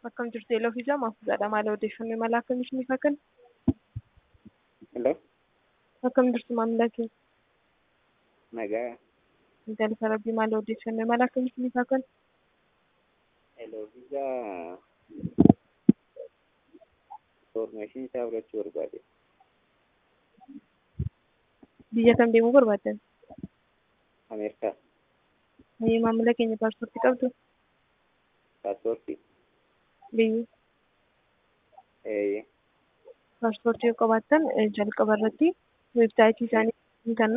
Akkam jirtu eeloo fi jamaa fuudhaadha. Maal odeeffannoo imala akkamiif ni fakkan? Hello, Akkam jirtu maamila keenya? nagaa. Galata Rabbii maal odeeffannoo imala akkamiif ni fakkan? Hello, visa information isaa fudhachuu barbaade. Biyya kam deemuu barbaaddan? Ameerikaa, Mayyee maamila keenya paaspoortii qabdu? paaspoortii. Biyyi Eeyyee. paaspoortii yoo qabaattan eh, jalqaba irratti weebsaayitii isaanii kan